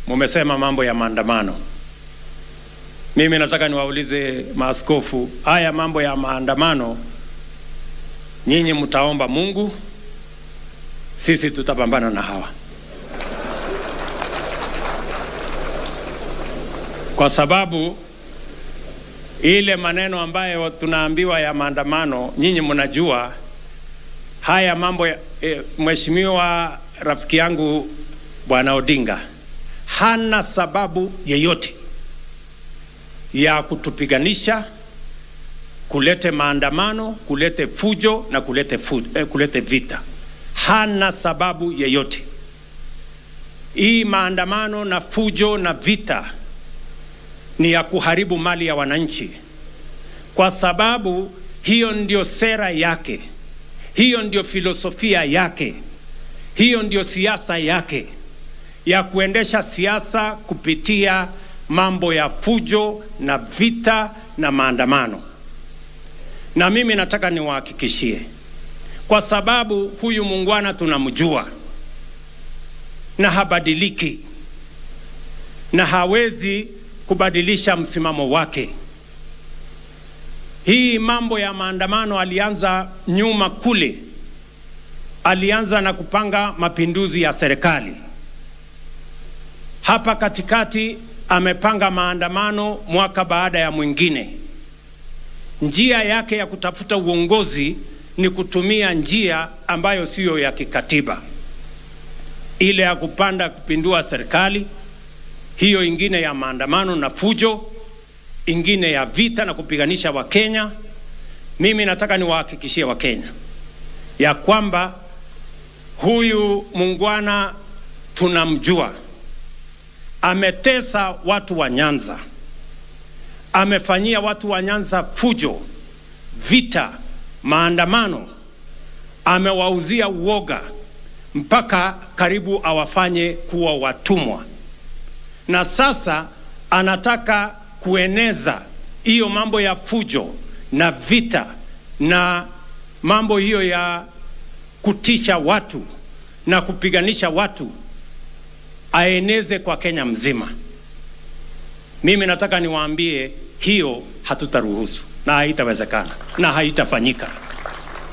mumesema mambo ya maandamano. Mimi nataka niwaulize maaskofu, haya mambo ya maandamano, nyinyi mtaomba Mungu, sisi tutapambana na hawa, kwa sababu ile maneno ambayo tunaambiwa ya maandamano, nyinyi mnajua haya mambo ya, e, mheshimiwa rafiki yangu bwana Odinga hana sababu yeyote ya kutupiganisha, kulete maandamano, kulete fujo na kulete, fu, eh, kulete vita. Hana sababu yeyote. Hii maandamano na fujo na vita ni ya kuharibu mali ya wananchi, kwa sababu hiyo ndio sera yake, hiyo ndio filosofia yake, hiyo ndio siasa yake ya kuendesha siasa kupitia mambo ya fujo na vita na maandamano. Na mimi nataka niwahakikishie, kwa sababu huyu muungwana tunamjua na habadiliki na hawezi kubadilisha msimamo wake. Hii mambo ya maandamano alianza nyuma kule, alianza na kupanga mapinduzi ya serikali. Hapa katikati amepanga maandamano mwaka baada ya mwingine. Njia yake ya kutafuta uongozi ni kutumia njia ambayo siyo ya kikatiba, ile ya kupanda kupindua serikali, hiyo ingine ya maandamano na fujo, ingine ya vita na kupiganisha Wakenya. Mimi nataka niwahakikishie Wakenya ya kwamba huyu muungwana tunamjua ametesa watu wa Nyanza, amefanyia watu wa Nyanza fujo, vita, maandamano, amewauzia uoga mpaka karibu awafanye kuwa watumwa, na sasa anataka kueneza hiyo mambo ya fujo na vita na mambo hiyo ya kutisha watu na kupiganisha watu aeneze kwa Kenya mzima. Mimi nataka niwaambie hiyo hatutaruhusu na haitawezekana na haitafanyika.